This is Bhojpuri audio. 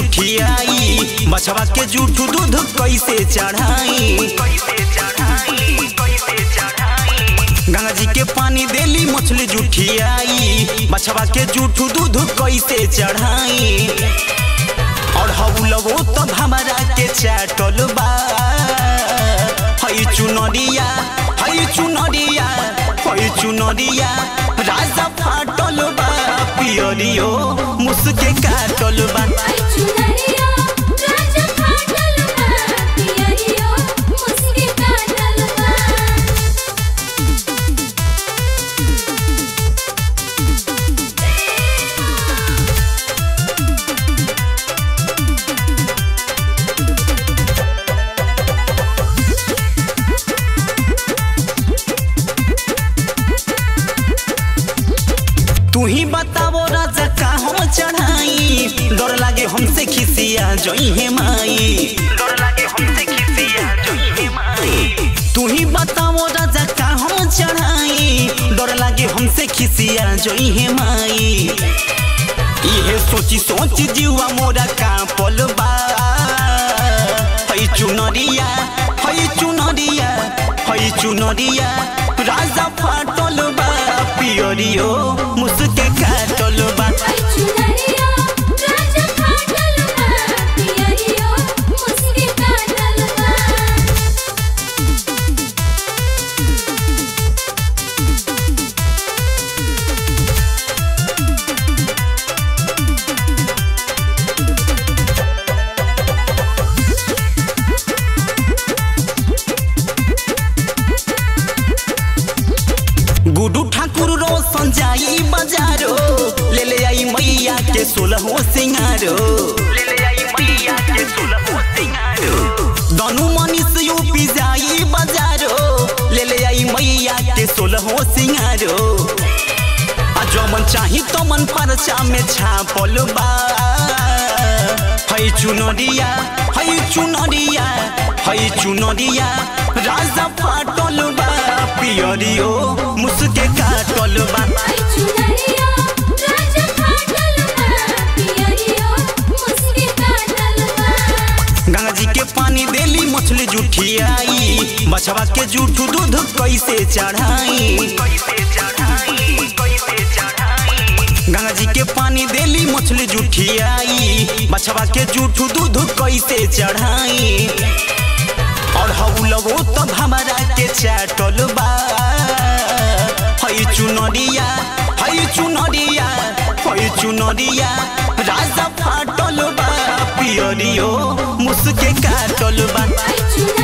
जुठियाई बछवा के जूठ दूध कैसे चढ़ाई गंगा जी के पानी देली मछली जुठियाई बछवा के जूठ दूध कैसे चढ़ाई और हौलवो तब हमारा के चाटल बा हई चुनरिया हई चुनरिया हई चुनरिया राजा फाटल बा पियरियो मुसके काटल बा आई चुनरिया राजा फाटल बा पियरियो मुस्के काटल बा तू ही बतावो राजा का हम चढ़ाई डर लागे हमसे खिसिया जोई हे माई डर लागे हमसे खिसिया जोई हे माई तू ही बतावो राजा का हम चढ़ाई डर लागे हमसे खिसिया जोई हे माई इहे सोची सोची जीवा मोरा का पलबा हई चुनरिया हई चुनरिया हई चुनरिया राजा फाटल बा पियरियो मुसके काटल बा आई चुनरिया राजा फाटल बा पियरियो मुस्के काटल बा गुडू ठाकुर रोशन जाई बाजारो ले ले आई मैया के सोलहो सिंगारो ले ले आई मैया के सोलहो सिंगारो दनु मनीष यूपी जाई बाजारो ले ले आई मैया के सोलहो सिंगारो आ जो मन चाही तो मन परचा में छापल बा हई चुनरिया हई चुनरिया हई चुनरिया राजा फाटल बा पियरियो मुसके काटल बा आई चुनरिया राजा फाटल बा पियरियो मुस्के काटल बा गंगा जी के पानी देली मछली जुठियाई बछवा के जूठ दूध कैसे चढ़ाई गंगा जी के पानी देली मछली जुठियाई बछवा के जूठ दूध कैसे चढ़ाई और हौलवो तब हमारा के चाटल बा हई चुनरिया हई चुनरिया हई चुनरिया राजा फाटल बा पियरियो मुसके काटल बा आई चुनरिया